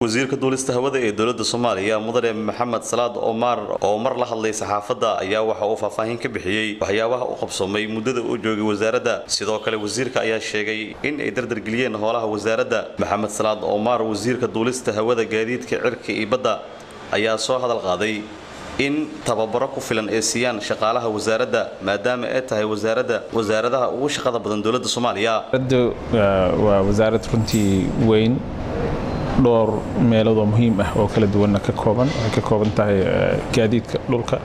wasiirka duulista hawada ee dowladda soomaaliya mudane maxamed salaad omar oo mar la hadlay saxaafadda ayaa waxa uu faahfaahin ka bixiyey waxyaabaha u qabsoomay muddada uu joogay wasaaradda sidoo kale wasiirka ayaa sheegay in ay dardargeliyeen howlaha wasaaradda maxamed salaad omar wasiirka duulista hawada gaadiidka cirka iyo badda ayaa soo hadal qaaday in tababaro ku filan ay siiyaan shaqaalaha wasaaradda maadaama ay tahay wasaaradda wasaaradaha ugu shaqada badan dowladda soomaaliya waa wasaarad runtii weyn dhowr meeloodoo muhiim ah oo kala duwanna ka kooban waxay ka kooban tahay gaadiidka dhulka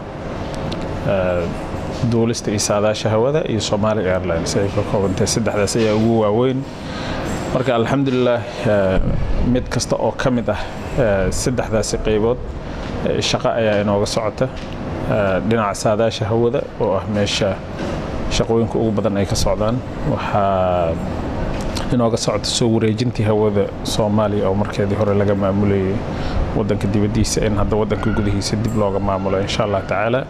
duulista iyo saadaasha hawada iyo Somali Airlines ay ka kooban tahay saddexdaas ayaa ugu waaweyn marka alxamdulilah mid kasta oo ka mid ah saddexdaasi qaybood shaqo ayaa inooga socota dhinaca saadaasha hawada oo ah meesha shaqooyinka ugu badan ay ka socdaan waxaa inooga socota soo wareejintii hawada soomaaliya oo markeedii hore laga maamulayay wadanka dibadiisa in hadda wadanka gudihiisa dib looga maamulo insha allah tacaala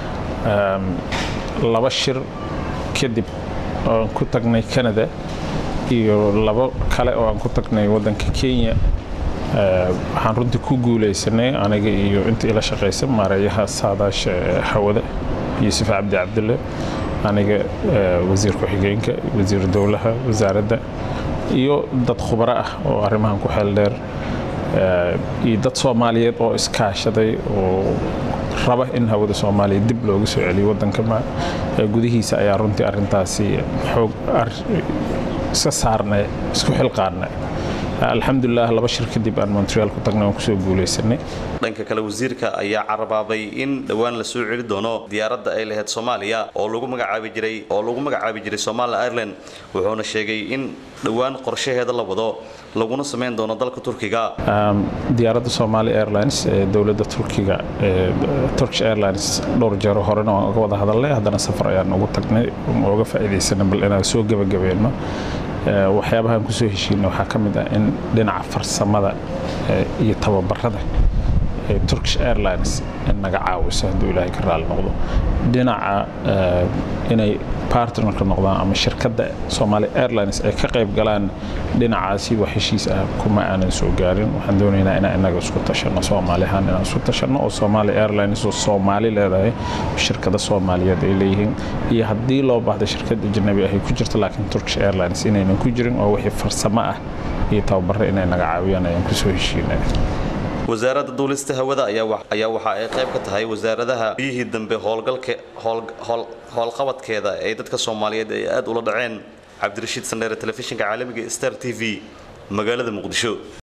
laba shir kadib oan ku tagnay canada iyo labo kale oo aan ku tagnay wadanka kenya waxaan runtii ku guulaysanay aniga iyo inta ila shaqaysa maareeyaha saadaasha hawada yuusuf cabdi cabdulle aniga wasiir ku-xigeenka wasiir dowlaha wasaaradda iyo dad khubaro ah oo arrimahan ku xeel dheer iyo dad soomaaliyeed oo iskaashaday oo raba in hawada soomaaliya dib looga soo celiyo wadanka gudihiisa ayaa runtii arintaasi xoog iska saarnay isku xilqaanay alxamdulilah laba shir kadib aan montreal ku tagnay aan kusoo guulaysanay dhanka kale wasiirka ayaa carabaabay in dhowaan la soo celi doono diyaaradda ay lahayd soomaaliya oo lagu magacaabi jiray oo lagu magacaabi jiray somali ireland wuxuuna sheegay in dhowaan qorshaheeda la wado laguna samayn doono dalka turkiga diyaaradda somali airlines ee dowladda turkiga turkish airlines dhowr jeero horena waan uga wada hadalnay haddana safar ayaan ugu tagnay ooga faa'iidaysana bal inaan soo gebagabeeno waxyaabahaan kusoo heshiina waxaa ka mid ah in dhinaca farsamada iyo tababarada turkish airlines naga caawiso hadduu ilaahay ka raali noqdo dhinaca inay partnerka noqdaan ama shirkadda somali airlines ay ka qayb galaan dhinacaasi wax heshiis ah kuma aanan soo gaarin waxaan doonaynaa inaan inaga isku tashanno soomaali ahaan inaan isku tashanno oo somali airlines oo soomaali leedahay shirkada soomaaliyeed ay leeyihiin iyo haddii loo baahda shirkad ajnabi ah ay ku jirto laakiin turkish airlines inaynan ku jirin oo wixii farsamo ah iyo tababaro inay naga caawiyaan ayaan kusoo heshiinay wasaaradda duulista hawada ayaa waxa ay qayb ka tahay wasaaradaha biyihii dambe howlqabadkeeda ee dadka soomaaliyeed ay aad ula dhaceen cabdirashiid sandheere telefishinka caalamiga star t v magaalada muqdisho